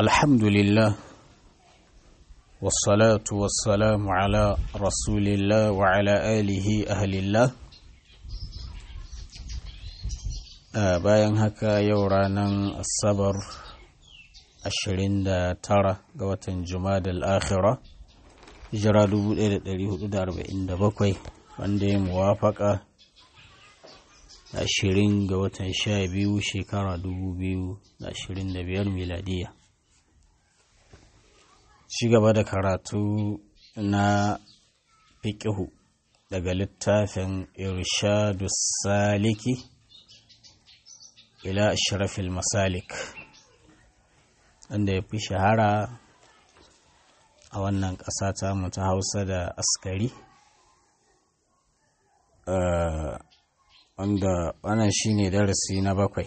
الحمد لله والصلاة والسلام على رسول الله وعلى آله أهل الله bayan haka yau ranar asabar 29 ga watan jumadal akhira hijira 1447 wanda ya muwafaka 20 ga watan 12 shekara 2025 miladiya ci gaba da karatu na fiƙihu daga littafin irshadu saliki ila ashrafil masalik wanda ya fi shahara a wannan ƙasa ta mu ta hausa da askari wanda wannan shine darasi na bakwai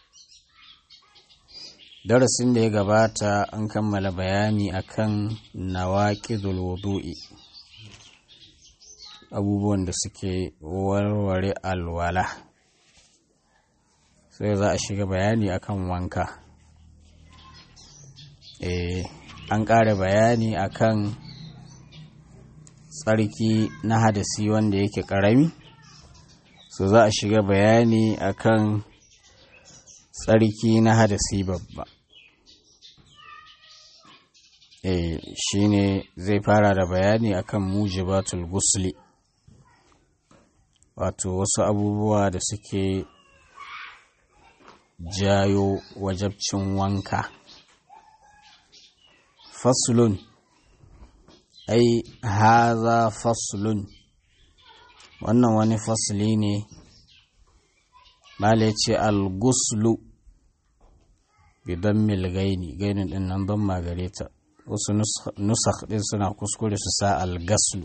darasin da ya gabata an kammala bayani akan nawaqidul wudu'i abubuwan da suke warware alwala sai za a shiga bayani akan wanka eh an ƙara bayani akan tsarki na hadasi wanda yake ƙarami so za a shiga bayani akan tsarki na hadasi babba eh shine zai fara da bayani akan mujibatul gusli wato wasu abubuwa da suke jayo wajabcin wanka faslun ai haza faslun wannan wani fasli ne mala ce al-guslu bidan milgaini gainin din nan ban magare ta wasu nusakh din suna kuskure su sa al-gaslu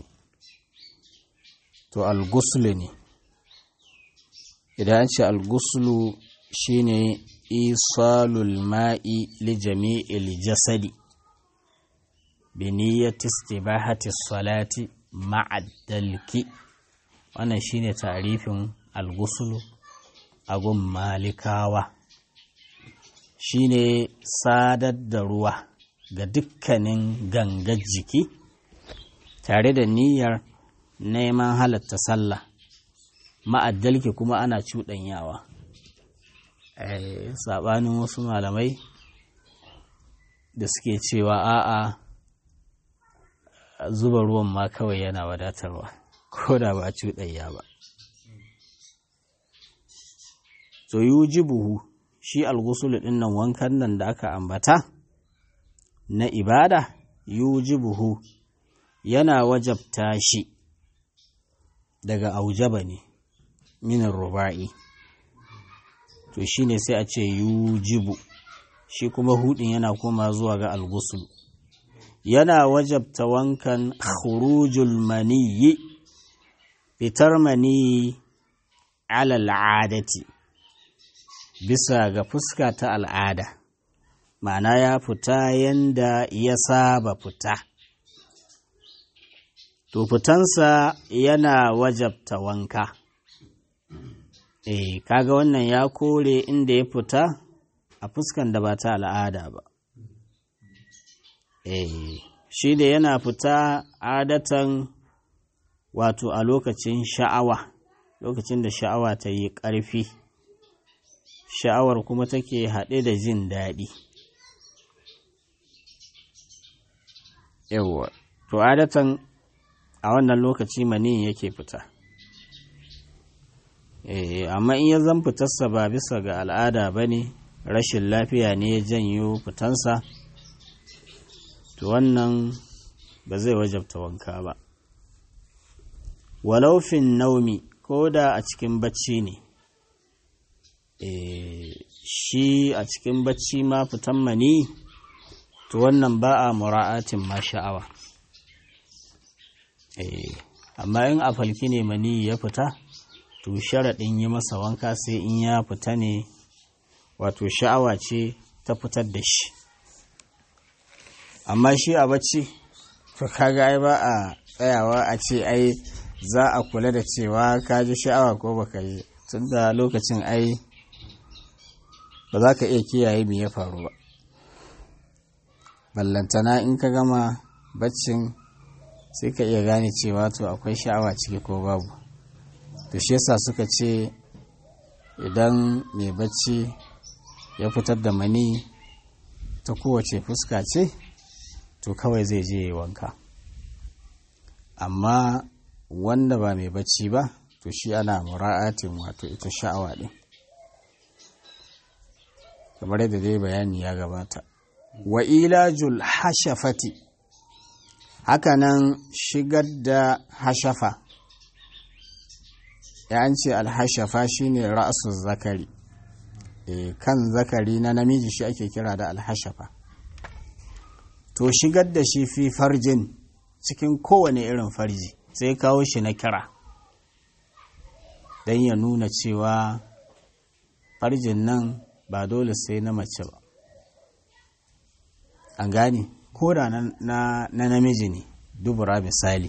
to al-guslu ne idan an ce al-guslu shine isalul ma'i li jami'il jasadi bi niyyati istibahati salati ma'a dalki wannan shine tarifin al-ghusl a gun malikawa shine sadar da ruwa ga dukkanin gangar jiki tare da niyyar neman halatta sallah ma'addalki kuma ana cuɗanyawa saɓanin wasu malamai da suke cewa a'a zuba ruwan ma kawai yana wadatarwa ko da ba cuɗanya ba to yi buhu shi algusulu ɗin nan wankan nan da aka ambata na ibada yi buhu yana wajabta shi daga aujaba ne minin ruba'i to shi ne sai a ce yujibu shi kuma hudin yana koma zuwa ga algusul yana wajabta wankan khurujul maniyi fitar maniyi alal adati bisa ga fuska ta al'ada ma'ana ya fita yanda ya saba fita to fitansa yana wajabta wanka eh kaga wannan ya kore inda ya fita a fuskan da ba ta al'ada ba eh shi da yana fita adatan wato a lokacin sha'awa lokacin da sha'awa ta yi ƙarfi sha'awar kuma take haɗe da jin daɗi yawwa to adatan a wannan lokaci mani yake fita amma in ya zan fitarsa ba bisa ga al'ada ba ne rashin lafiya ne ya janyo fitansa to wannan ba zai wajabta wanka ba walaufin naumi ko da a cikin bacci ne shi a cikin bacci ma fitan mani to wannan ba a mura'atin ma sha'awa amma in a falki ne mani ya fita to sharaɗin yi masa wanka sai in ya fita ne wato sha'awa ce ta fitar da shi amma shi a bacci to kaga ai ba a tsayawa a ce ai za a kula da cewa ka ji sha'awa ko baka yi tun da lokacin ai ba za ka iya kiyaye me ya faru ba ballantana in ka gama baccin sai ka iya gane cewa to akwai sha'awa ciki ko babu to shi yasa suka ce idan mai bacci ya fitar da mani ta kowace fuska ce to kawai zai je wanka amma wanda ba mai bacci ba to shi ana mura'atin wato ita sha'awa ɗin kamar yadda dai bayani ya gabata wa ilajul hashafati hakanan shigar da hashafa ya an ce alhashafa shine ra'asu zakari e, kan zakari na namiji shi ake kira da alhashafa to shigar da shi fi farjin cikin kowane irin farji sai kawo shi na kira don ya nuna cewa farjin nan ba dole sai na mace ba an gane ko da na namiji ne dubura misali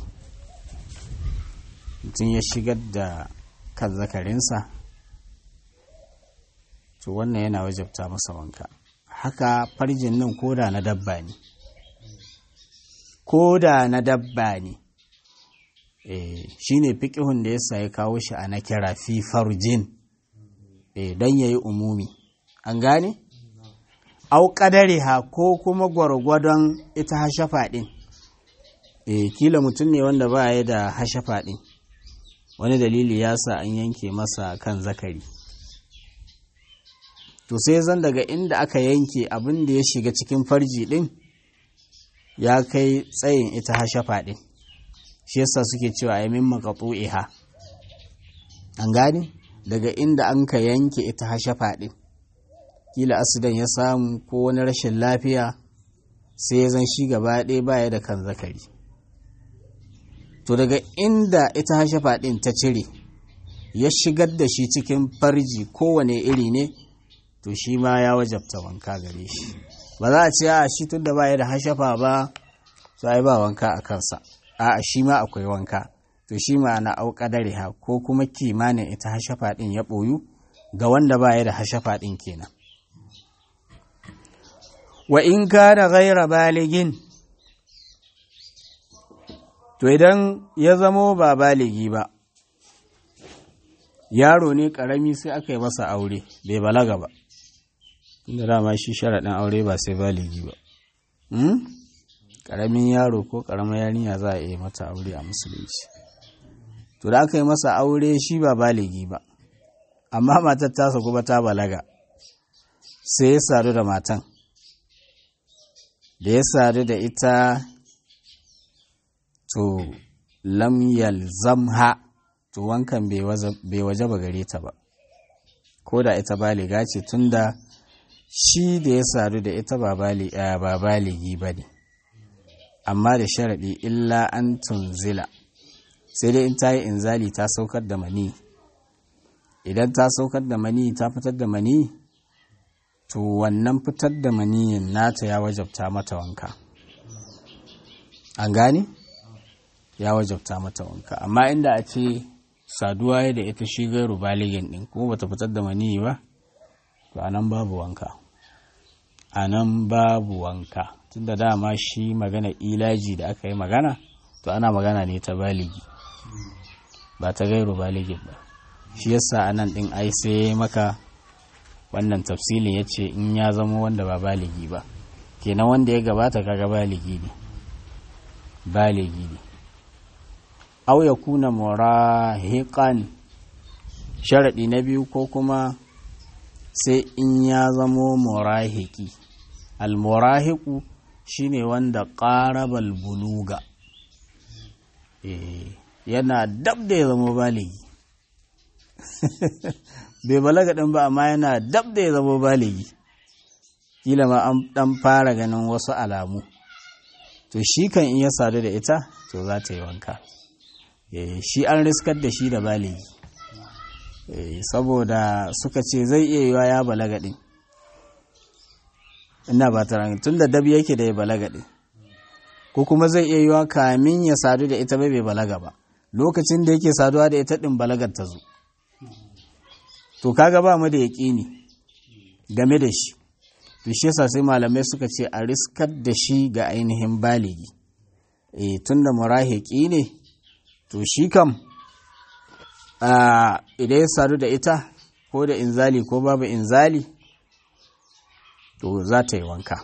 mutum ya shigar da kan zakarinsa to wannan yana wajabta masa wanka haka farjin nan ko da na dabba ne ko da na dabba ne shi ne fiƙihun da ya ya kawo shi a na kira fi farjin don ya yi umumi an gane? au ha ko kuma gwargwadon ita hashafa ɗin e, kila mutum ne wanda ba ya da hashafa ɗin wani dalili ya sa an yanke masa kan zakari to sai zan daga inda aka yanke abin da ya shiga cikin farji ɗin ya kai tsayin ita hashafa ɗin shi yasa suke cewa ya min iha an gane daga inda an ka yanke ita hashafa ɗin kila asidan ya samu ko wani rashin lafiya sai ya zan shi gaba ɗaya baya da kan zakari to daga inda ita hashafa ɗin ta cire ya shigar da shi cikin farji kowane iri ne to shi ma ya wajabta wanka gare shi ba za a ce a shi tun da baya da hashafa ba sai ba wanka a kansa a shi ma akwai wanka to shi ma na auƙadare ha ko kuma kimanin ita hashafa ɗin ya ɓoyu ga wanda baya da hashafa ɗin kenan wa in kana ghaira baligin to idan ya zamo ba baligi ba yaro ne ƙarami sai aka yi masa aure bai balaga ba inda dama shi sharaɗin aure ba sai baligi ba ƙaramin yaro ko ƙaramar yarinya za a iya mata aure a musulunci to da aka yi masa aure shi ba baligi ba amma matar tasa kuma ta balaga sai ya sadu da matan da ya sadu da ita to lam yalzamha to wankan bai waje ba gare ta ba ko da ita baliga ce tunda shi da ya sadu da ita ba baligi ba ne amma da sharaɗi illa an tunzila sai dai in ta yi inzali ta saukar da mani idan ta saukar da mani ta fitar da mani to wannan fitar da maniyin nata ya wajabta mata wanka an gane ya wajabta mata wanka amma inda a ce saduwa ya da ita shi gairu baligin din kuma bata fitar da maniyi ba to anan babu wanka anan babu wanka tunda dama shi magana ilaji da aka yi magana to ana magana ne ta baligi ba ta gairu baligin ba shi yasa anan din ai sai maka wannan tafsilin ya ce in ya zama wanda ba baligi ba kenan wanda ya gabata kaga baligi ne baligi ne au ya kuna murahiqan sharaɗi na biyu ko kuma sai in ya zamo murahiki almurahiku shine wanda ƙarabal buluga yana dab da ya zama baligi bai balaga ɗin ba amma yana dab da ya zama baligi kila ma an ɗan fara ganin wasu alamu to shi kan iya sadu da ita to za ta yi wanka shi an riskar da shi da baligi saboda suka ce zai iya yiwa ya balaga ɗin ina ba ta tun da dab yake da ya balaga ɗin ko kuma zai iya yiwa kamin ya sadu da ita bai balaga ba lokacin da yake saduwa da ita ɗin balagar ta zo to kaga ba mu da yaƙini game da shi to shi yasa sai malamai suka ce a riskar da shi ga ainihin baligi e tunda murahiki ne to shi kam idan ya sadu da ita ko da inzali ko babu inzali to za ta yi wanka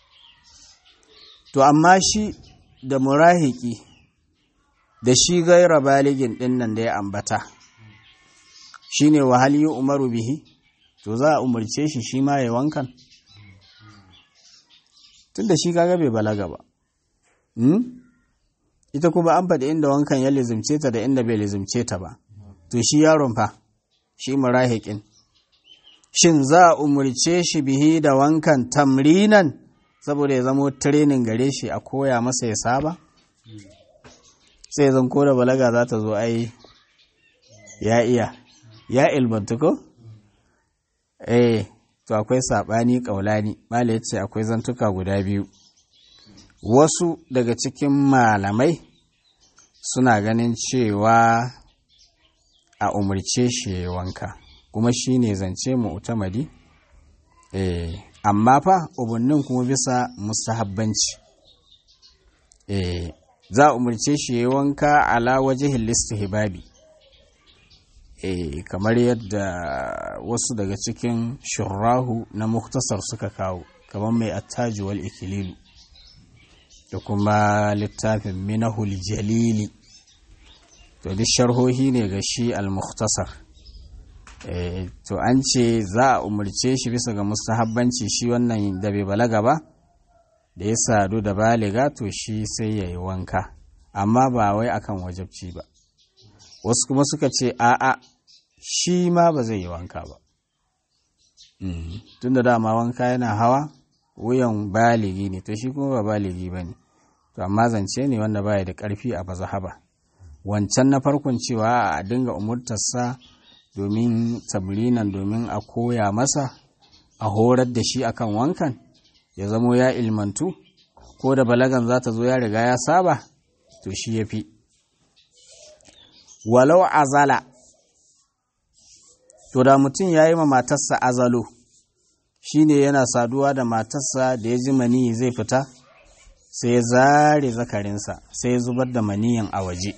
to amma shi da murahiki da shi gaira baligin ɗin nan da ya ambata shi ne wahali umaru bihi to za a umarce shi shi ma ya wankan tun da shi kaga bai balaga ba ita kuma an faɗi inda wankan ya lizimce ta da inda bai lizimce ta ba to shi yaron fa shi murahikin shin za a umarce shi bihi da wankan tamrinan saboda ya zamo training gare shi a koya masa ya saba sai zan ko da balaga za ta zo ai ya iya ya ilmantu ko eh to akwai saɓani ƙaulani mala ce akwai zantuka guda biyu wasu daga cikin malamai suna ganin cewa a umarce shi ya wanka kuma shi ne zance mu utamadi eh amma fa umarnin kuma bisa mustahabbanci eh za a umarce shi ya wanka ala wajihin hibabi eh kamar yadda wasu daga cikin shurrahu na muktasar suka kawo kamar mai attaji wal ikililu da kuma littafin minahul jalili to duk sharhohi ne ga shi al-mukhtasar to an ce za a umarce shi bisa ga mustahabbanci shi wannan da bai balaga ba da ya sadu da baliga to shi sai ya yi wanka amma ba wai akan wajabci ba wasu kuma suka ce a'a shi ma ba zai yi wanka ba tun da dama wanka yana hawa wuyan baligi ne to shi kuma ba baligi ba ne to amma zance ne wanda baya da ƙarfi a bazahaba wancan na farkon cewa a dinga umurtarsa domin tablinan domin a koya masa a horar da shi akan wankan ya zamo ya ilmantu ko da balagan za ta zo ya riga ya saba to shi ya fi walau azala to da mutum ya yi ma matarsa azalo shi ne yana saduwa da matarsa da ya ji maniyi zai fita sai ya zare zakarinsa sai ya zubar da maniyin a waje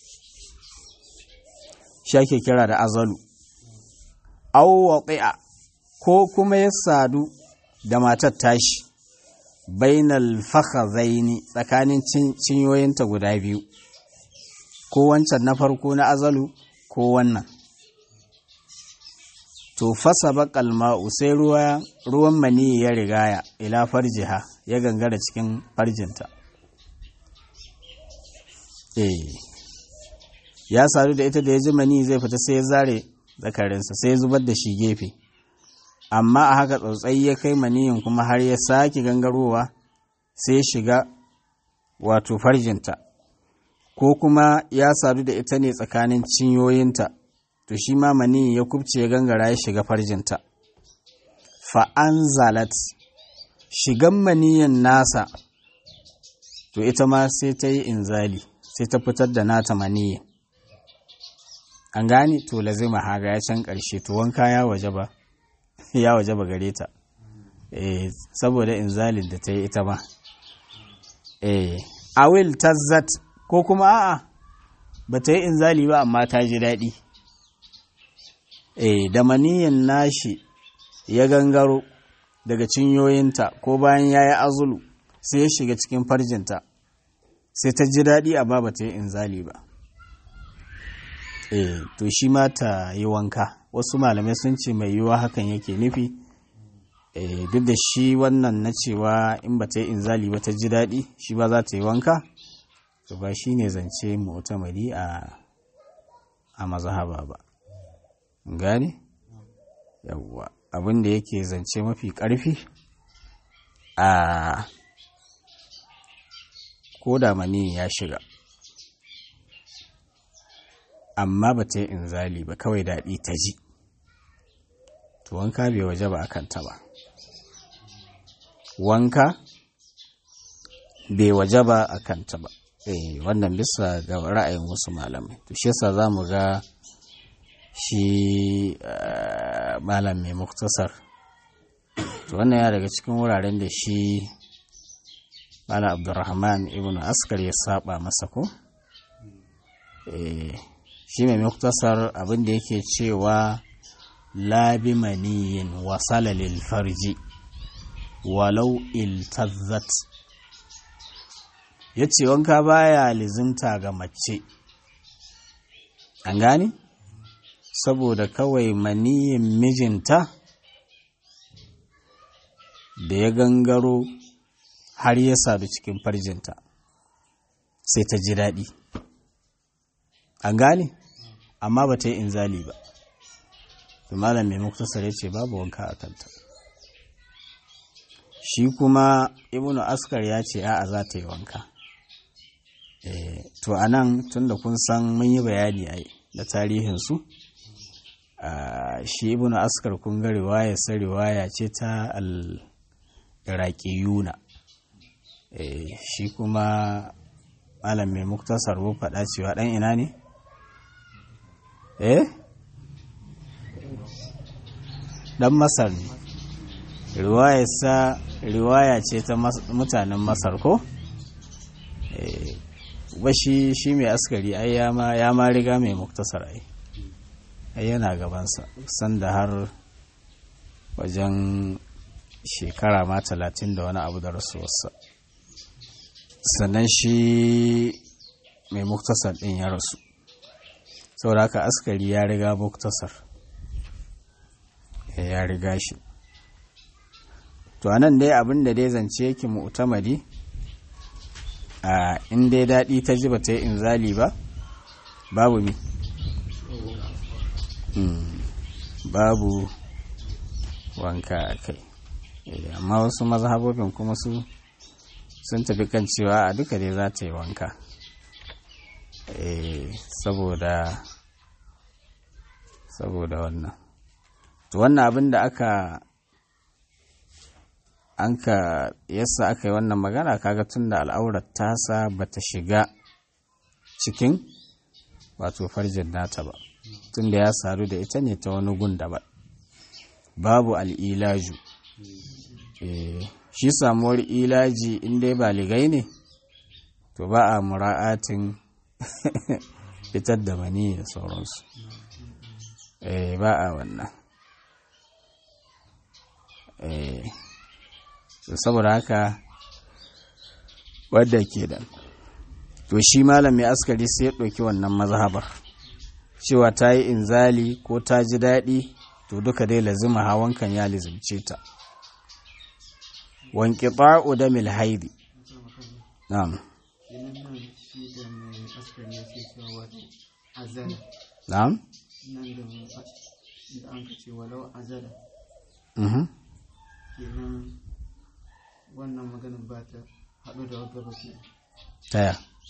shi ake kira da azalu awwaƙi'a ko kuma ya sadu da matar tashi bainal fakhazaini tsakanin cinyoyinta guda biyu ko wancan na farko na azalu ko wannan to fasa baƙal ma'u sai ruwan mani ya rigaya ila farjiha ya gangara cikin farjinta eh ya sadu da ita da ya ji mani zai fita sai ya zare zakarinsa sai ya zubar da shi gefe amma a haka tsautsayi ya kai maniyin kuma har ya sake gangarowa sai ya shiga wato farjinta ko kuma ya sadu da ita ne tsakanin cinyoyinta to shi ma maniyin ya kubce ya gangara ya shiga farjinta fa'anzalat shigan maniyin nasa to ita ma sai ta yi inzali sai ta fitar da nata maniyin an gane to lazima haga ya can ƙarshe to wanka ya waje ba ya waje ba gare ta eh saboda inzalin da ta yi ita ba eh awil tazzat ko kuma a'a ba ta yi inzali ba amma ta ji daɗi eh da maniyin nashi ya gangaro daga cinyoyinta ko bayan ya yi azulu sai ya shiga cikin farjinta sai ta ji daɗi amma ba ta yi inzali ba eh to shi ma ta yi wanka wasu malamai sun ce mai yiwuwa hakan yake nufi eh duk da shi wannan na cewa in ba ta yi inzali ba ta ji daɗi shi ba za ta yi wanka to ba shi ne zance mu'tamadi a a mazhaba ba gane yawwa abin da yake zance mafi ƙarfi a ko da mani ya shiga amma ba ta yi inzali ba kawai daɗi ta ji to wanka bai waje ba a kanta ba wanka bai waje ba a kanta ba eh wannan bisa ga ra'ayin wasu malamai to shi yasa za mu ga shi malam mai muktasar to wannan ya daga cikin wuraren da shi Bala Abdurrahman ibn Askar ya saba masa ko? shi mai muktasar abin da yake cewa labi maniyin wasala lil farji walau iltazzat ya ce wanka baya lizimta ga mace an gani saboda kawai maniyin mijinta da ya gangaro har ya sadu cikin farjinta sai ta ji daɗi an gane amma ba ta yi inzali ba malam mai muktasar ya ce babu wanka a kanta shi kuma ibnu askar ya ce a'a za ta yi wanka to a nan tun da kun san mun yi bayani a da tarihinsu shi ibnu askar kun ga riwaya sa riwaya ce ta al-iraqiyuna shi kuma malam mai muktasar bu faɗa cewa ɗan ina ne eh ɗan masar ne riwayarsa riwaya ce ta mutanen masar ko ba shi shi mai askari ai ya ma riga mai muktasar ai ai yana gabansa sanda har wajen shekara ma talatin da wani abu da rasuwarsa sannan shi mai muktasar ɗin ya rasu saboda haka askari ya riga muktasar ya riga shi to anan dai abin da dai zance yake mu'tamadi a in dai daɗi ta ji ba ta yi inzali ba babu mi babu wanka a kai amma wasu mazhabobin kuma su sun tafi kan cewa a duka dai za ta yi wanka saboda saboda wannan to wannan abin da aka an ka yasa aka yi wannan magana kaga tun da al'aurar tasa ba ta shiga cikin wato farjin nata ba tun da ya sadu da ita ne ta wani gun ba babu al'ilaju shi samuwar ilaji inda ba ligai ne to ba a mura'atin fitar da mani da sauransu ba a wannan saboda haka wadda ke da to shi malam mai askari sai ya ɗauki wannan mazhabar cewa ta yi inzali ko ta ji daɗi to duka dai lazima hawankan ya lizimce ta wanki ta'u da milhaidi na'am na'am da an ce walau azala mhm kenan wannan maganin ba ta haɗu da wata ba ke taya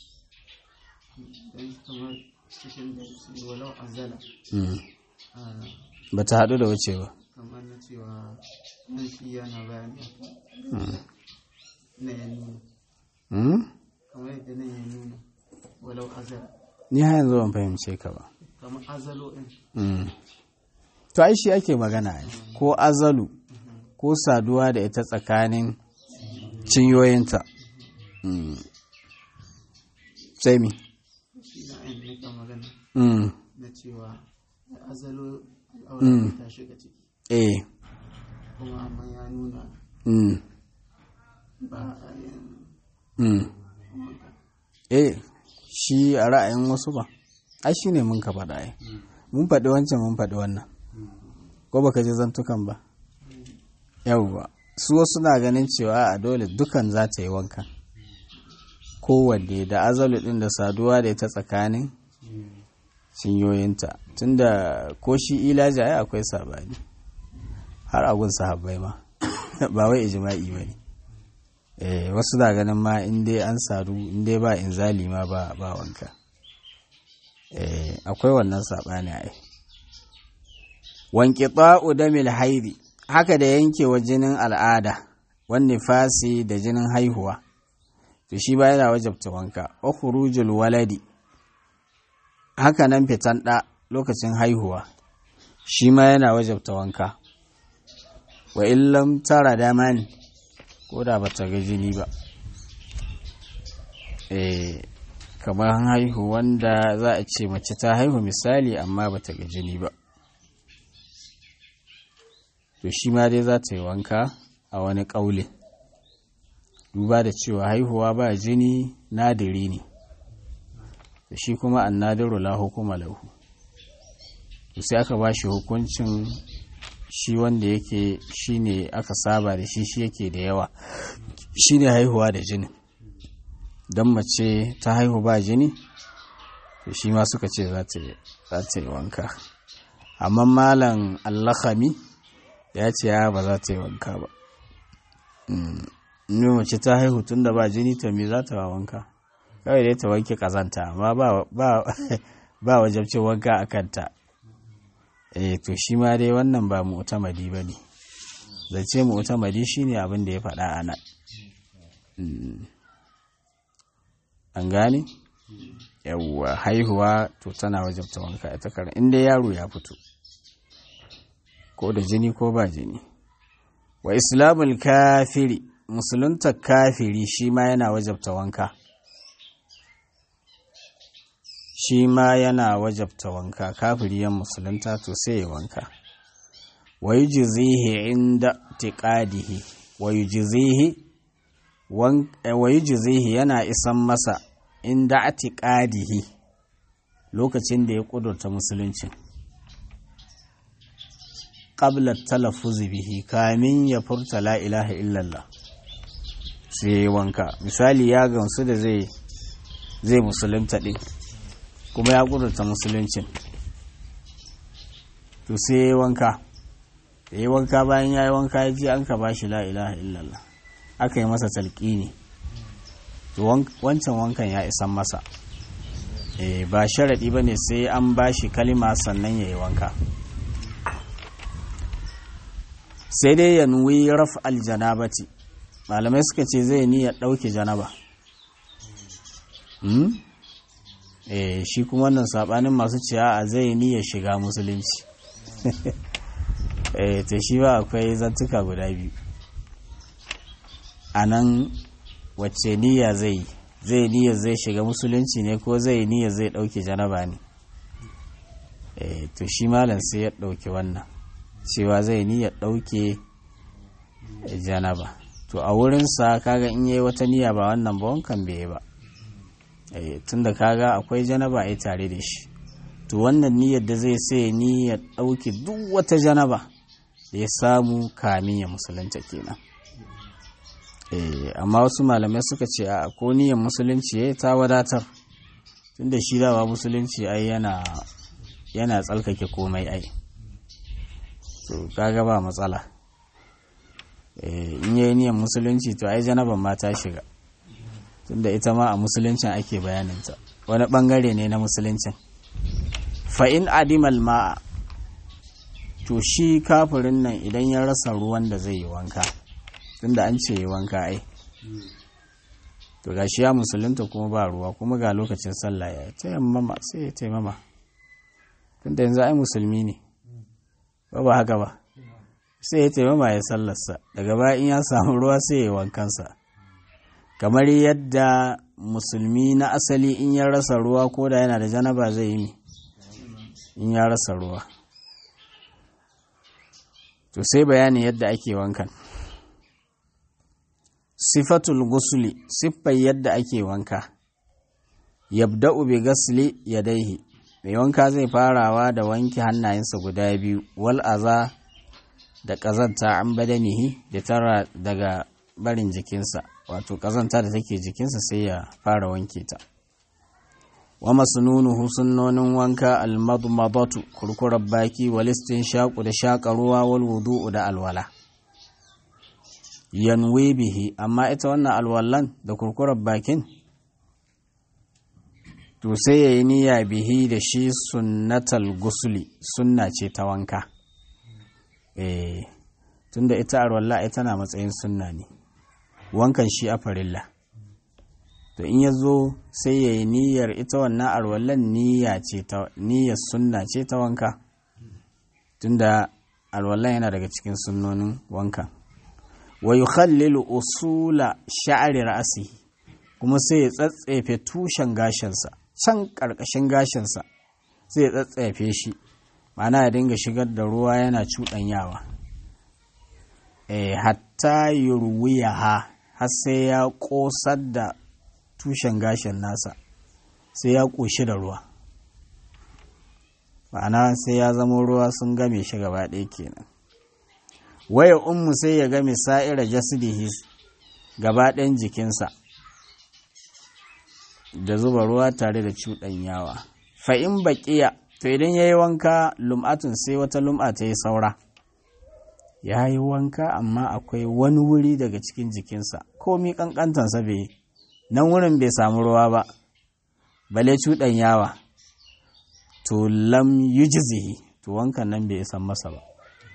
don kamar cikin da su walau azala mm. a ba ta haɗu da wuce ba kamar na cewa nan shi yana bayani mm. na ya nuna Mm? kamar yadda nan ya nuna walau azala ni har yanzu ban fahimce ka ba kamar azalo ɗin Mm. to ai shi ake magana ne ko azalu ko saduwa da ita tsakanin cinyoyinta Mm. sai mi shi na ayin nika magana Mm. na cewa da azalo Mm. al'aura ta shiga ciki eh kuma amma ya nuna mm. ba a yin Mm. wanka eh shi a ra'ayin wasu ba ai shi ne mun ka faɗa ai mun faɗi wancan mun faɗi wannan ko baka je zantukan ba yawwa su wasu na ganin cewa a dole dukan za ta yi wankan kowanne da azalu ɗin da saduwa da ita tsakanin cinyoyinta tunda ko shi ilaji ai akwai sabani har agun sahabbai ma ba wai ijma'i ba ne eh wasu na ganin ma in dai an sadu in dai ba inzali ma ba ba wanka eh akwai wannan sabani ai wanki ta'u damil haidi haka da yankewa jinin al'ada wan nifasi da jinin haihuwa to shi ba yana wajabta wanka wa khurujul waladi haka nan fitan da lokacin haihuwa shi ma yana wajabta wanka wa illam tara daman ko da ba ta ga jini ba eh kamar haihu wanda za a ce mace ta haihu misali amma ba ta ga jini ba to shi ma dai za ta yi wanka a wani ƙaule duba da cewa haihuwa ba jini nadiri ne da shi kuma annadiru la hukuma lahu to sai aka ba shi hukuncin shi wanda yake shi ne aka saba da shi shi yake da yawa shi ne haihuwa da jini don mace ta haihu ba jini to shi ma suka ce za ta yi wanka amma malam allahami ya ce ya ba za ta yi wanka ba ne mace ta haihu tun da ba jini to me za ta ba wanka kawai dai ta wanke kazanta amma ba wajabcin wanka a kanta eh to shi ma dai wannan ba mu'tamadi ba ne zace mu'tamadi shine abin da ya faɗa a nan an gane yawwa haihuwa to tana wajabta wanka ita karan inda yaro ya fito ko da jini ko ba jini wa islamul kafiri musulunta kafiri shi ma yana wajabta wanka shi ma yana wajabta wanka kafiri yan musulunta to sai ya wanka wa yujzihi inda tiqadihi wa yujzihi wa yujzihi yana isan masa inda atiqadihi lokacin da ya kudurta musulunci qabla talaffuz bihi kamin ya furta la ilaha illallah sai ya wanka misali ya gamsu da zai zai musulunta din kuma ya kudurta musuluncin to sai ya wanka da ya wanka bayan ya yi wanka ya ji an ka ba shi la ilaha illallah aka yi masa talƙini to wancan wankan ya isan masa ba sharaɗi ba ne sai an ba shi kalima sannan ya yi wanka sai dai ya nuwi raf aljanabati malamai suka ce zai niyyar ɗauke janaba eh shi kuma wannan sabanin masu ciya a zai niyyar shiga musulunci eh ta shi ba akwai zantuka guda biyu a nan wacce niyya zai zai niyyar zai shiga musulunci ne ko zai niyyar zai ɗauke janaba ne eh to shi malam sai ya ɗauke wannan cewa zai niyyar ɗauke janaba to a wurinsa kaga in yayi wata niyya ba wannan ba wankan bai yi ba tunda kaga akwai janaba a tare da shi to wannan niyyar da zai sai niyyar ɗauke duk wata janaba da ya samu kamin ya musulunta kenan amma wasu malamai suka ce a ko niyyar musulunci ya ta wadatar tunda shi dawa musulunci ai yana yana tsalkake komai ai to kaga ba matsala in yayi niyyar musulunci to ai janaban ma ta shiga tunda ita ma a musuluncin ake bayaninta wani bangare ne na musuluncin fa'in adimal ma'a to shi kafirin nan idan ya rasa ruwan da zai yi wanka tunda an ce yi wanka ai to ga shi ya musulunta kuma ba ruwa kuma ga lokacin sallah ya taimama sai ya taimama tunda yanzu ai musulmi ne ba ba haka ba sai ya taimama ya sallarsa daga baya in ya samu ruwa sai ya wankansa kamar yadda musulmi na asali in ya rasa ruwa ko da yana da janaba zai yi in ya rasa ruwa to sai bayanin yadda ake wankan sifatul gusuli siffar yadda ake wanka yabda'u bi gasli yadaihi mai wanka zai farawa da wanke hannayensa guda biyu wal aza da ƙazanta an badanihi da tara daga barin jikinsa wato ƙazanta da take jikinsa sai ya fara wanke ta wa masnunuhu sunnonin wanka almadmadatu kurkurar baki walistin shaƙu da shaƙa ruwa wal wudu'u da alwala yanwe bihi amma ita wannan alwallan da kurkurar bakin to sai ya yi niyya bihi da shi sunnatal gusuli sunna ce ta wanka eh tunda ita alwalla ita na matsayin sunna ne wankan shi a farilla to in ya zo sai ya yi niyyar ita wannan alwallan niyya ce ta niyyar sunna ce ta wanka tunda alwallan yana daga cikin sunnonin wankan wa yukhallilu usula sha'ri ra'sihi kuma sai ya tsatsefe tushen gashinsa can ƙarƙashin gashinsa sai ya tsatsefe shi ma'ana ya dinga shigar da ruwa yana cuɗanyawa e, hatta yurwiyaha har sai ya ƙosar da tushen gashin nasa sai ya ƙoshi da ruwa ma'ana sai ya zama ruwa sun game shi gaba ɗaya kenan waya ummu sai ya game sa'ira jasidihi gaba ɗayan jikinsa da zuba ruwa tare da cuɗanyawa fa'in baƙiya to idan ya yi wanka lum'atun sai wata lum'a ta yi saura ya yi wanka amma akwai wani wuri daga cikin jikinsa komi ƙanƙantansa bai nan wurin bai samu ruwa ba bale cuɗanyawa to lam yujzihi to wankan nan bai san masa ba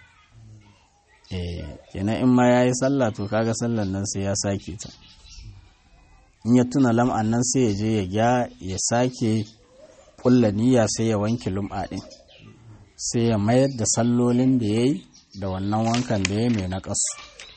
eh kenan in ma yayi sallah to kaga sallan nan sai ya sake ta in ya tuna lam'an nan sai ya je ya gya ya sake kulla niyya sai ya wanke lum'a din sai ya mayar da sallolin da yayi da wannan wankan da ya mai na ƙasu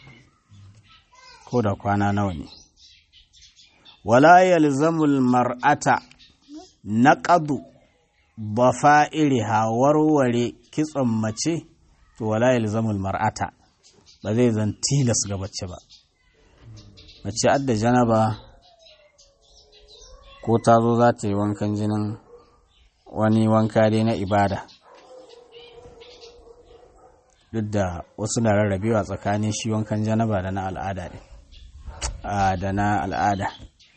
ko da kwana nawa ne wala yalzamul mar'ata naqadu bafa'iriha warware kitson mace to wala yalzamul mar'ata ba zai zan tilas ga mace ba mace adda janaba ko ta zo za ta yi wankan jinin wani wanka dai na ibada duk da wasu na rarrabewa tsakanin shi wankan janaba da na al'ada ne da na al'ada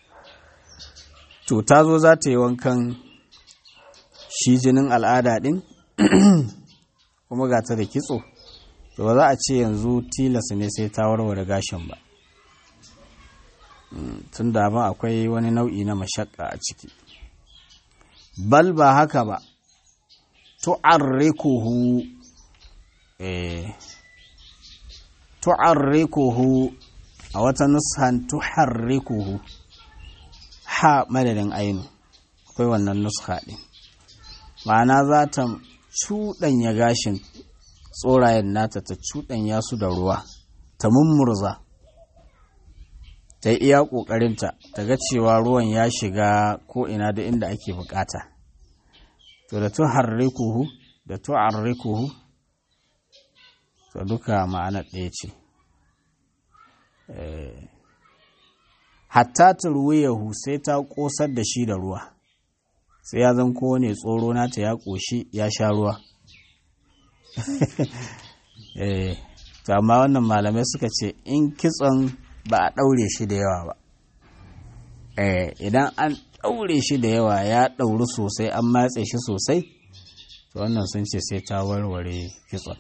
to ta zo za ta yi wankan shi jinin al'ada ɗin kuma ga ta da kitso to ba za a ce yanzu tilas ne sai ta warware gashin ba tun da ba akwai wani nau'i na mashakka a ciki bal ba haka ba tu'arrikuhu eh tu'arrikuhu a wata nushan tuharrikuhu ha madadin ainu akwai wannan nuska ɗin ma'ana za ta cuɗanya gashin tsorayen nata ta cuɗanya su da ruwa ta mummurza ta yi iya ƙoƙarinta ta ga cewa ruwan ya shiga ko ina da inda ake bukata to da tuharrikuhu da tu'arrikuhu to duka ma'ana ɗaya ce hatta turwiyahu sai ta ƙosar da shi da ruwa sai ya zan kowane tsoro nata ya ƙoshi ya sha ruwa to amma wannan malamai suka ce in kitson ba a ɗaure shi da yawa ba idan an ɗaure shi da yawa ya ɗauri sosai an matse shi sosai to wannan sun ce sai ta warware kitson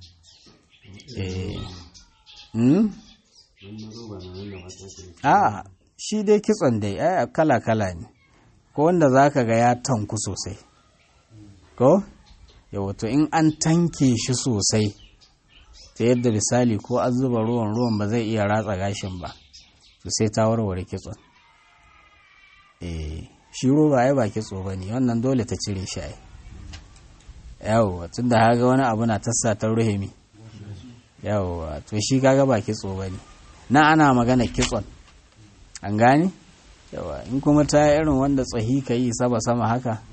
a shi dai kitson dai ai kala-kala ne ko wanda za ka ga ya tanku sosai ko yawato in an tanke shi sosai ta yadda misali ko an zuba ruwan ruwan ba zai iya ratsa gashin ba to sai ta warware kitson eh shi roba ai ba kitso ba ne wannan dole ta cire shi ai yawwa tun da haga wani abu na tassa ta ruhimi yawwa to shi kaga ba kitso ba ne na ana magana kitson an gane yawa in kuma ta irin wanda tsahi ka yi saba sama haka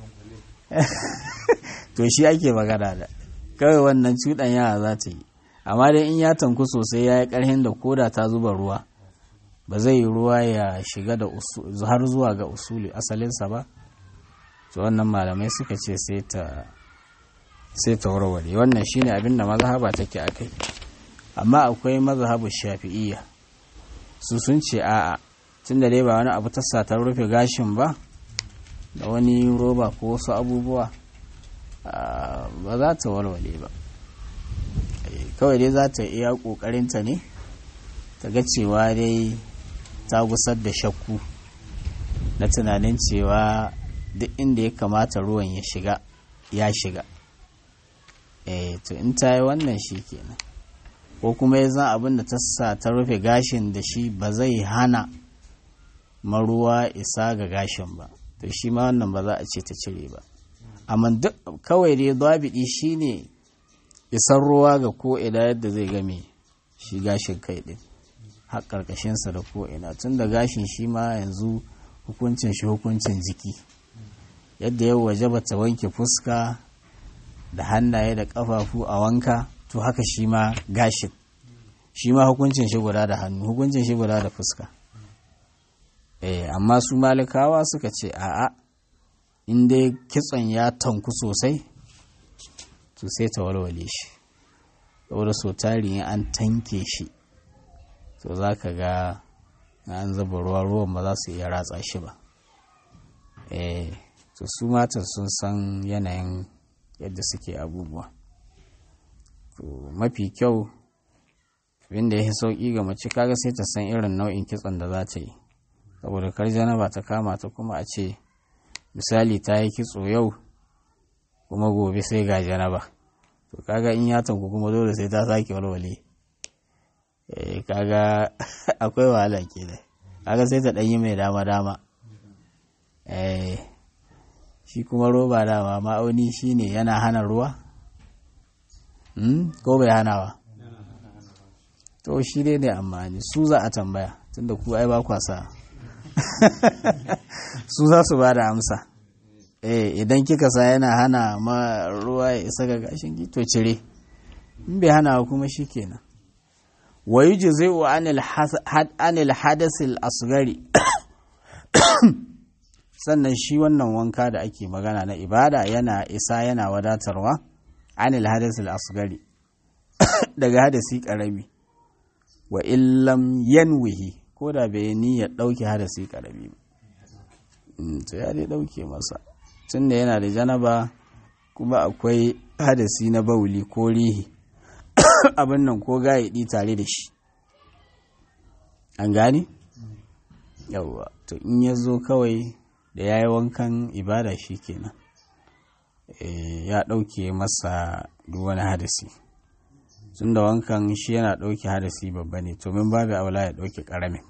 to shi ake magana da kawai wannan cuɗan yara za ta yi amma dai in ya tanku sosai ya yi ƙarhin da koda ta zuba ruwa ba zai yi ruwa ya shiga da har zuwa ga usuli asalinsa ba to wannan malamai suka ce sai ta sai ta warware wannan shine abin da mazhaba take akai amma akwai mazhabu shafi'iyya su sun ce a'a tun da dai ba wani abu tassa ta rufe gashin ba da wani roba ko wasu abubuwa ba za ta walwale ba kawai dai za ta iya ƙoƙarinta ne ta ga cewa dai ta gusar da shakku na tunanin cewa duk inda ya kamata ruwan ya shiga ya shiga eh to in ta yi wannan shi kenan ko kuma ya zan abin da ta sa ta rufe gashin da shi ba zai hana maruwa isa ga gashin ba to shi ma wannan ba za a ce ta cire ba amma duk kawai dai zabidi shine isar ruwa ga ko'ina yadda zai game shi gashin kai ɗin har ƙarƙashinsa da ko'ina tun da gashin shi ma yanzu hukuncin shi hukuncin jiki yadda yau waje ba ta wanke fuska da hannaye da ƙafafu a wanka to haka shi ma gashin shi ma hukuncin shi guda da hannu hukuncin shi guda da fuska eh amma su malikawa suka ce a'a in dai kitson ya tanku sosai to sai ta walwale shi saboda so tari an tanke shi to za ka ga an zuba ruwa ruwan ba za su iya ratsa shi ba eh to su matan sun san yanayin yadda suke abubuwa to mafi kyau abinda ya fi sauƙi ga mace kaga sai ta san irin nau'in kitson da za ta yi saboda kar janaba ta kama ta kuma a ce misali ta yi kitso yau kuma gobe sai ga janaba to kaga in ya tanku kuma dole sai ta sake walwale eh kaga akwai wahala kenan kaga sai ta ɗanyi mai dama dama eh shi kuma roba dama ma'auni shine yana hana ruwa ko bai hana ba to shi dai ne amma ne su za a tambaya tunda ku ai ba kwasa su za su ba da amsa eh idan kika sa yana hana ma ruwa ya isa ga gashin ki to cire in bai hana kuma shikenan wa yujzi'u anil anil hadasil asgari sannan shi wannan wanka da ake magana na ibada yana isa yana wadatarwa anil hadasil asgari daga hadasi karami wa illam yanwihi ko da bai niyyar ɗauke hadasi karami ba to ya dai ɗauke masa tunda yana da janaba kuma akwai hadasi na bauli ko rihi abin nan ko gayaɗi tare da shi an gani yawwa to in ya zo kawai da ya yi wankan ibada shi kenan ya ɗauke masa duk wani hadasi tun da wankan shi yana ɗauke hadasi babba ne to min babu aula ya ɗauke ƙaramin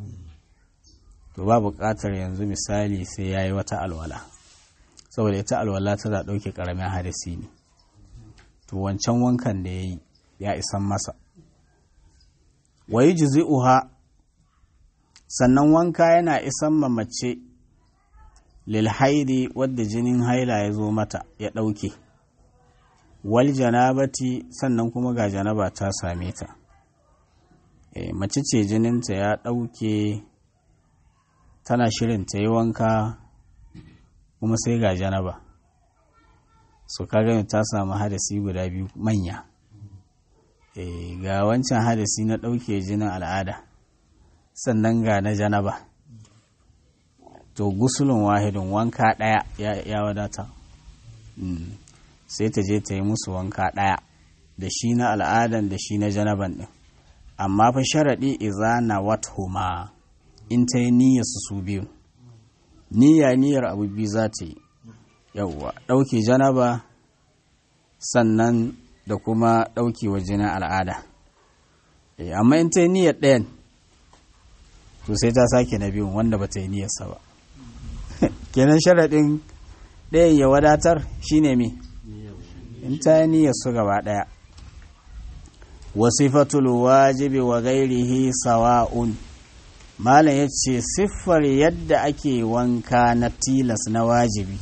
to ba buƙatar yanzu misali sai ya yi wata alwala saboda ita alwala tana ɗauke ƙaramin hadasi ne to wancan wankan da ya yi ya isan masa wayi jizi'uha sannan wanka yana isan ma mace lil haidi wadda jinin haila ya zo mata ya ɗauke wal janabati sannan kuma ga janaba ta same ta e, mace ce jininta ya ɗauke tana shirin ta yi wanka kuma sai ga janaba so kaga ta samu hadasi guda biyu manya e, ga wancan hadasi na ɗauke jinin al'ada sannan ga na janaba to gusulun wahidin wanka ɗaya ya wadata mm. sai ta je ta yi musu wanka ɗaya da shi na al'adan da shi na janaban ɗin amma fa sharaɗi iza na wathuma in ta yi niyyar su su biyu niyya niyyar abu biyu za ta yi yauwa ɗauke janaba sannan da kuma ɗauke wa jinin al'ada amma in ta yi niyyar ɗayan to sai ta sake na biyun wanda ba ta yi niyyarsa ba kenan sharaɗin ɗayan ya wadatar shine me in ta yi niyyar su gaba ɗaya wasifatul wajibi wa gairihi sawa'un malam ya ce siffar yadda ake wanka na tilas na wajibi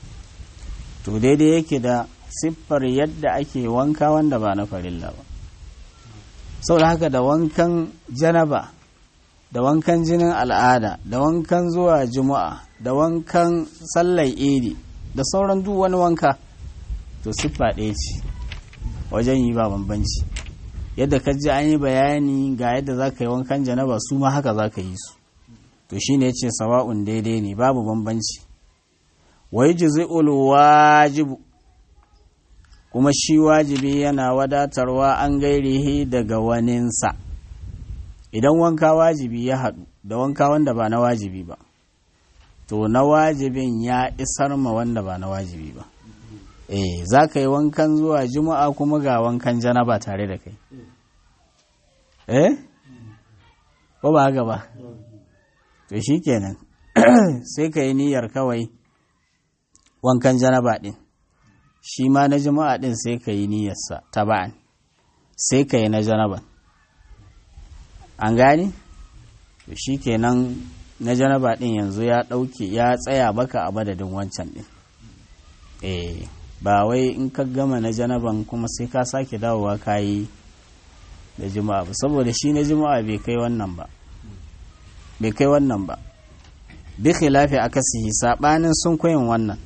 to daidai yake da siffar yadda ake wanka wanda ba na farilla ba saboda haka da wankan janaba da wankan jinin al'ada da wankan zuwa juma'a da wankan sallar idi da sauran duk wani wanka to siffa ɗaya ce wajen yi ba bambanci yadda ka ji an yi bayani ga yadda za ka yi wankan janaba su ma haka za ka yi su to shi ne ce sawa'un daidai ne babu bambanci wai jizi'ul wajibu kuma shi wajibi yana wadatarwa an gairihi daga waninsa idan wanka wajibi ya haɗu da wanka wanda ba na wajibi ba to na wajibin ya isar ma wanda ba na wajibi ba eh za ka yi wankan zuwa juma'a kuma ga wankan janaba tare da kai eh ko ba haka ba to shi kenan sai ka yi niyyar kawai wankan janaba ɗin shi ma na juma'a din sai ka yi niyyarsa taba'an sai ka yi na janaban an gane shi kenan na janaba din yanzu ya ɗauke ya tsaya baka a madadin wancan din eh ba wai in ka gama na janaban kuma sai ka sake dawowa ka yi da juma'a ba saboda shi na juma'a bai kai wannan ba bai kai wannan ba bi khilafi akasihi sabanin sun koyin wannan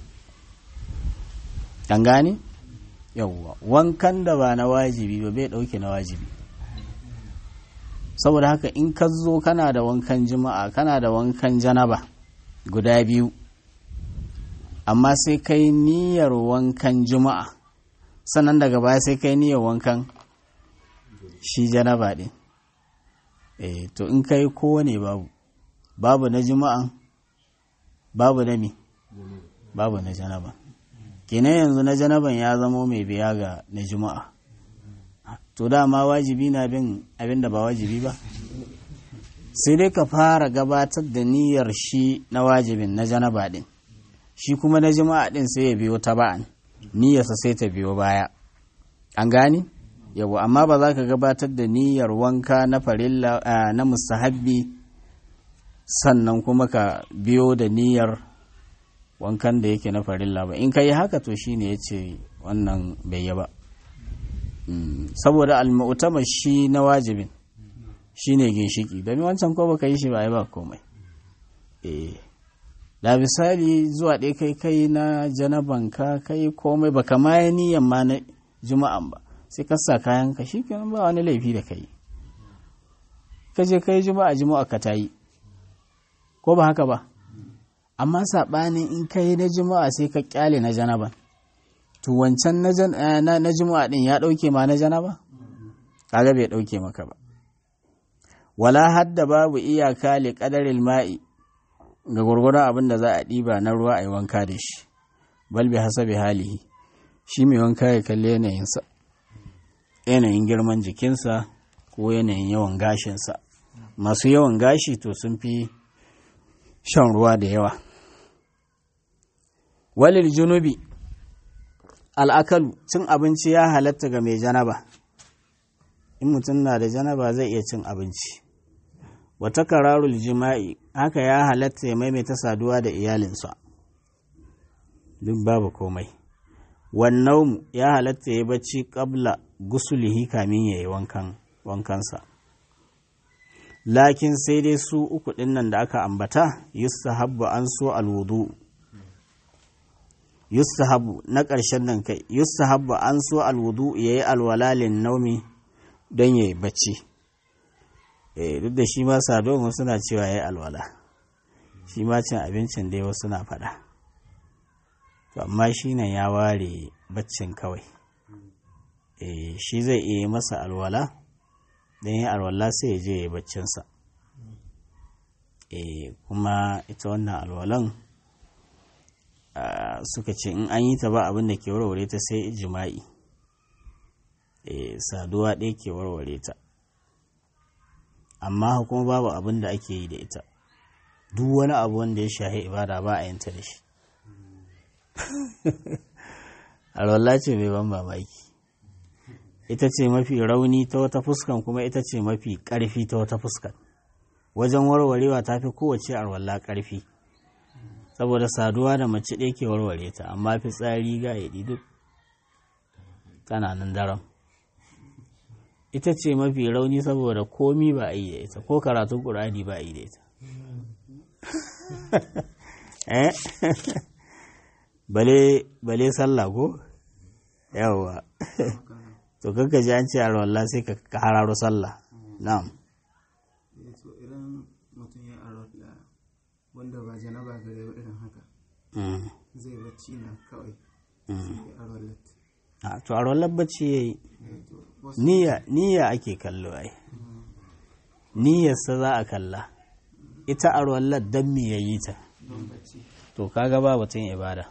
kan gane yawwa wankan da ba na wajibi ba bai dauke na wajibi saboda haka in ka zo kana da wankan juma'a kana da wankan janaba guda biyu amma sai kai niyyar wankan juma'a sannan daga baya sai kai niyyar wankan shi janaba ɗin eh to in kai kowane babu babu na juma'a babu na mi babu na janaba kenan yanzu na janaban ya zamo mai biya ga na juma'a to dama wajibi na bin abin da ba wajibi ba sai dai ka fara gabatar da niyyar shi na wajibin na janaba ɗin shi kuma na juma'a ɗin sai ya biyo ta ba'an niyyarsa sai ta biyo baya an gani yau amma ba za ka gabatar da niyyar wanka na farilla na mustahabbi sannan kuma ka biyo da niyyar wankan da yake na farilla ba in ka yi haka to shine ya ce wannan bai yi ba saboda almu'tamar shi na wajibin shine ginshiki domin wancan ko baka yi shi ba ba komai eh da misali zuwa ɗaya kai kai na janabanka kai komai baka ma yi niyyar ma na juma'an ba sai ka sa kayan ka shikenan ba wani laifi da kai ka je kai juma'a juma'a ka tayi ko ba haka ba amma saɓanin in ka yi na juma'a sai ka kyale na janaban to wancan na juma'a din ya ɗauke ma na janaba kaga bai ɗauke maka ba wala hadda babu iyaka li qadaril ma'i ga gurgurdan abin da za a ɗiba na ruwa a yi wanka da shi bal bi hasabi halihi shi mai wanka ya kalli yanayinsa yanayin girman jikinsa ko yanayin yawan gashinsa masu yawan gashi to sun fi shan ruwa da yawa walil junubi al'akalu cin abinci ya halatta ga mai janaba in mutum na da janaba zai iya cin abinci wata kararul jima'i haka ya halatta ya maimaita saduwa da iyalinsa duk babu komai wannan ya halatta ya bacci kabla gusulihi kamin ya yi wankansa lakin sai dai su uku ɗin nan da aka ambata yustahabbu an so alwudu yustahabbu na ƙarshen nan kai yustahabbu an so alwudu ya yi alwalalin naumi don ya yi bacci duk da shi ma sadon wasu na cewa ya yi alwala shi ma cin abincin dai wasu na faɗa to amma shi nan ya ware baccin kawai shi zai iya masa alwala don yi alwala sai ya je ya yi baccinsa kuma ita wannan alwalan suka ce in an yi ta ba abin da ke warware ta sai jima'i saduwa ɗaya ke warware ta amma kuma babu abin da ake yi da ita duk wani abu wanda ya shahi ibada ba a yanta da shi alwala ce mai ban mamaki ita ce mafi rauni ta wata fuskan kuma ita ce mafi ƙarfi ta wata fuskan wajen warwarewa ta fi kowace alwala ƙarfi saboda saduwa da mace ɗaya ke warware ta amma fitsari ga yaɗi duk tana nan daram ita ce mafi rauni saboda komi ba a yi da ita ko karatun ƙur'ani ba a yi da ita bale sallah ko yawwa to kanka ji an ce a rawallah sai ka hararo sallah na'am so idan mutum ya arwala wanda ba janaba gare ba irin haka zai bacci na kawai sai ya arwalat a to arwallar bacci ya yi niyya ake kallo ai niyyarsa za a kalla ita arwallar don me ya yi ta don bacci to kaga ba batun ibada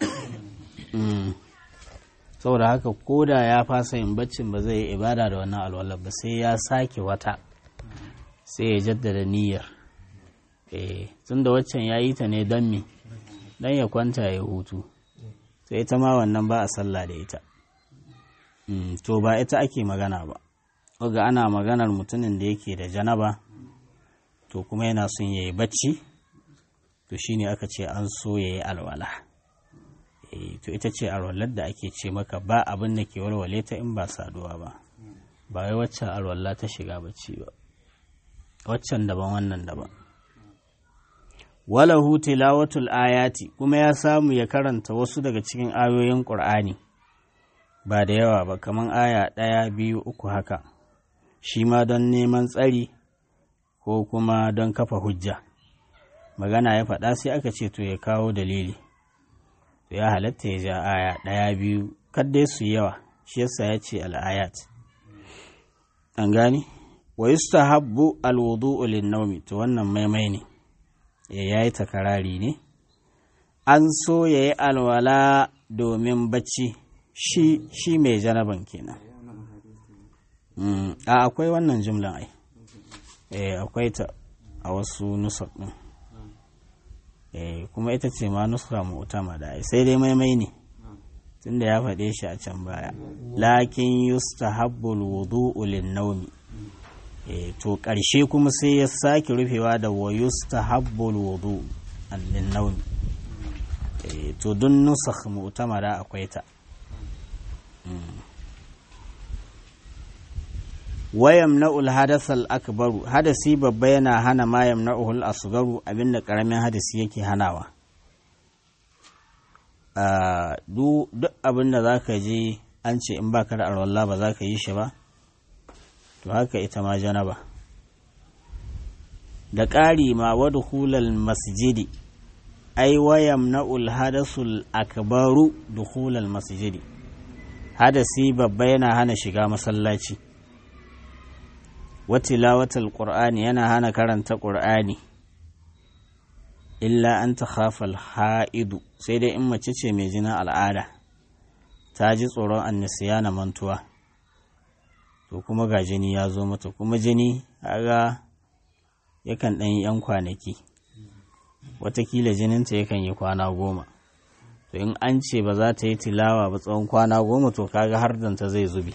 saboda haka ko da ya fasa yin baccin ba zai yi ibada da wannan alwalar ba sai ya sake wata sai ya jaddada niyyar eh tun da waccan ya yi ta ne don me don ya kwanta ya hutu to ita ma wannan ba a sallah da ita to ba ita ake magana ba ga ana maganar mutumin da yake da janaba to kuma yana son ya yi bacci to shine aka ce an so ya yi alwala to ita ce alwalar da ake ce maka ba abin da ke walwale ta in ba saduwa ba ba wai waccan alwala ta shiga bacci ba waccan daban wannan daban walahu tilawatul ayati kuma ya samu ya karanta wasu daga cikin ayoyin ƙur'ani ba da yawa ba kamar aya ɗaya biyu uku haka shi ma don neman tsari ko kuma don kafa hujja magana ya faɗa sai aka ce to ya kawo dalili to ya halatta ya ja aya ɗaya biyu kaddai su yawa shi yasa ya ce al'ayat an gani wa yustahabbu alwudu'u lin-nawmi to wannan maimai ne ya yi takarari ne an so ya yi alwala domin bacci shi shi mai janaban kenan a akwai wannan jumlan ai eh akwai ta a wasu nusar din eh kuma ita ce ma nusra mu'tama da ai sai dai maimai ne tunda ya faɗe shi a can baya lakin yustahabbul wudu'u lin-nawmi to ƙarshe kuma sai ya sake rufewa da wa yustahabbul wudu lin-nawmi to dun nusakh mu'tamara akwai ta wayam na'ul hadasal akbaru hadasi babba yana hana ma yamna'uhul asgaru abinda karamin hadasi yake hanawa duk abinda za ka je an ce in baka da arwallah ba za ka yi shi ba to haka ita ma janaba da ƙari ma wadda hulal masjidi ai wayam na'ul hadasul akbaru dukhulal masjidi hadasi babba yana hana shiga masallaci watilawatal qur'ani yana hana karanta qur'ani illa an takhafal ha'idu sai dai in mace ce mai jinin al'ada ta ji tsoron annisiya na mantuwa to kuma ga jini ya zo mata kuma jini aga yakan ɗan yi 'yan kwanaki watakila jininta yakan yi kwana goma to in an ce ba za ta yi tilawa ba tsawon kwana goma to kaga har danta zai zubi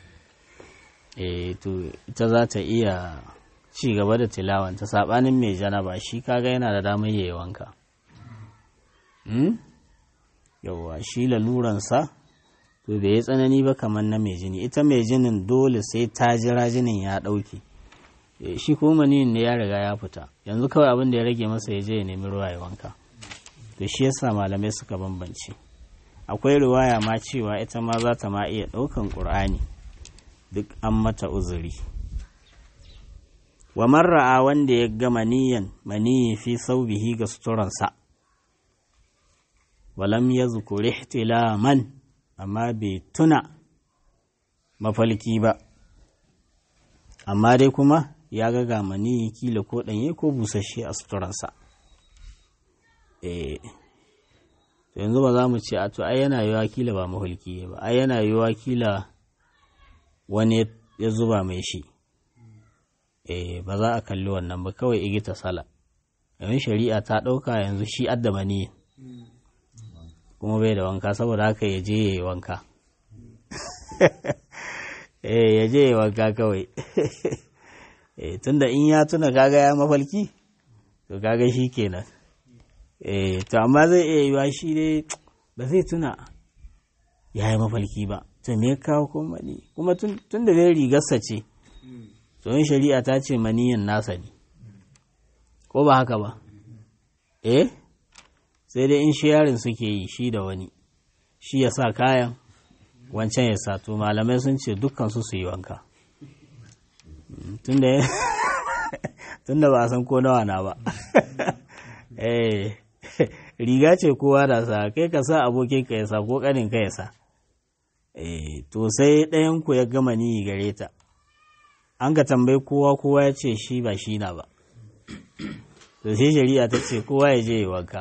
e to ita za ta iya ci gaba da tilawan ta sabanin mai janaba shi kaga yana da damar yayi wanka hmm? yauwa shi laluransa to bai yi tsanani ba kamar na mai jini ita mai jinin dole sai ta jira jinin ya ɗauke shi kuma maniyin ne ya riga ya fita yanzu kawai abin da ya rage masa ya je ya nemi ruwa ya wanka to shi yasa malamai suka bambance akwai riwaya ma cewa ita ma za ta ma iya ɗaukan ƙur'ani duk an mata uzuri wa marra'a wanda ya ga maniyan maniyi fi saubihi ga suturansa walam ya zukuri ihtilaman amma bai tuna mafalki ba amma dai kuma ya ga ga maniyi kila ko ɗanye ko busasshe a suturansa eh yanzu ba za mu ce a to ai yana yiwa kila ba mahulki ba ai yana yiwa kila wani ya zuba mai shi eh ba za a kalli wannan ba kawai igita sala yayin shari'a ta ɗauka yanzu shi addama ne kuma bai da wanka saboda haka ya je ya yi wanka eh ya je ya yi wanka kawai eh tunda in ya tuna kaga ya mafalki to kaga shi kenan eh to amma zai iya yiwa shi dai ba zai tuna ya yi mafalki ba to me ya kawo kuma mani kuma tun da dai rigarsa ce tsohon shari'a ta ce maniyin nasa ne ko ba haka ba eh sai dai in yarin suke yi shi da wani shi ya sa kayan wancan ya sa to malamai sun ce dukkan su su yi wanka tun da ba a san ko nawa na ba eh riga ce kowa da sa kai ka sa abokin ka ya sa ko kanin ka ya sa eh to sai ɗayan ku ya gama ni gare ta an ka tambayi kowa kowa ya ce shi ba shi na ba to sai shari'a ta ce kowa ya je ya wanka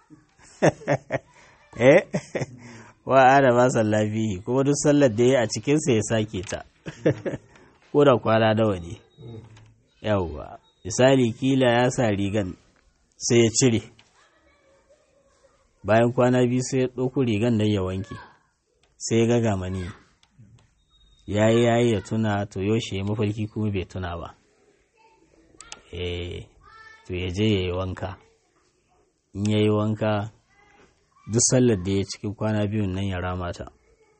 eh wa ada ba sallafi kuma duk sallar da ya a cikinsa ya sake ta ko da kwana nawa ne yawwa misali kila ya sa rigan sai ya cire bayan kwana biyu sai ya ɗauko rigan nan ya wanke sai ya gaga mani ya yi ya yi ya tuna to yaushe ya mafarki kuma bai tuna ba eh to ya je ya yi wanka in ya yi wanka duk sallar da ya cikin kwana biyun nan ya rama ta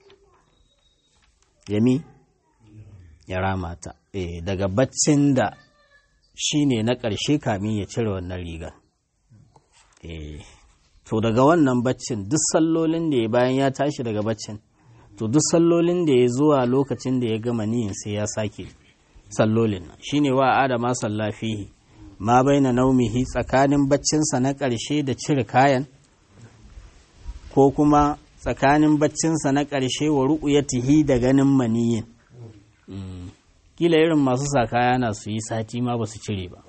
yami ya rama ta eh daga baccin da shi ne na ƙarshe kamin ya cire wannan rigar eh to daga wannan baccin duk sallolin da ya bayan ya tashi daga baccin to duk sallolin da ya zuwa lokacin da ya gama niyin sai ya sake sallolin nan shine wa adama sallafihi ma baina naumihi tsakanin baccinsa na ƙarshe da cire kayan ko kuma tsakanin baccinsa na ƙarshe wa ru'uyatihi da ganin maniyin kila irin masu sa kaya na su yi sati ma ba su cire ba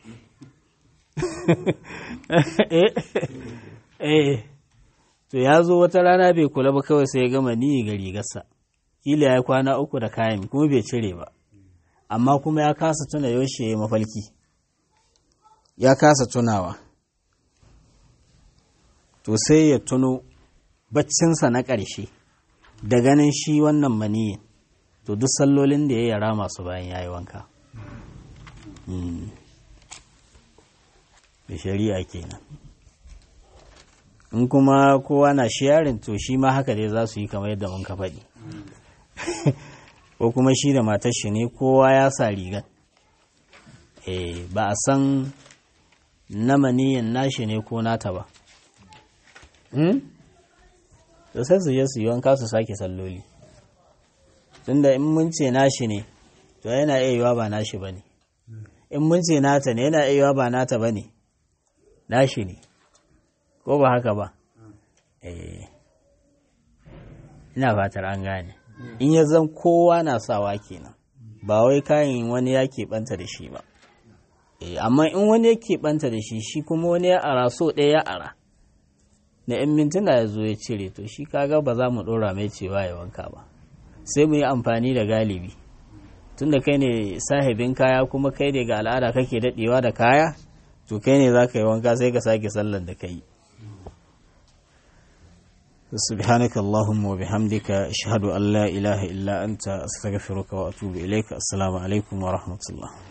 eh to ya zo wata rana bai kula ba kawai sai ya gama ni ga rigarsa kila ya kwana uku da kayan kuma bai cire ba amma kuma ya kasa tuna yaushe ya mafalki ya kasa tunawa to sai ya tuno baccinsa na ƙarshe da ganin shi wannan maniyin to duk sallolin da ya yara masu bayan ya yi wanka da shari'a kenan in kuma kowa na sharing to shi ma haka dai za su yi kamar yadda mun ka faɗi ko kuma shi da matar shi ne kowa ya sa rigar eh ba a san na maniyin nashi ne ko nata ba to sai su je su yi wanka su sake salloli tunda in mun ce nashi ne to yana iya yiwa ba nashi ba ne in mun ce nata ne yana iya yiwa ba nata ba ne nashi ne ko ba haka ba eh ina fatar an gane in ya zan kowa na sawa kenan ba wai kayan wani ya keɓanta da shi ba amma in wani ya keɓanta da shi shi kuma wani ya ara so ɗaya ya ara na 'yan mintuna ya zo ya cire to shi kaga ba za mu ɗora mai cewa ya wanka ba sai mu yi amfani da galibi tunda kai ne sahibin kaya kuma kai ne ga al'ada kake daɗewa da kaya to kai ne za ka yi wanka sai ka sake sallar da ka yi سبحانك اللهم وبحمدك أشهد أن لا إله إلا أنت أستغفرك وأتوب إليك السلام عليكم ورحمة الله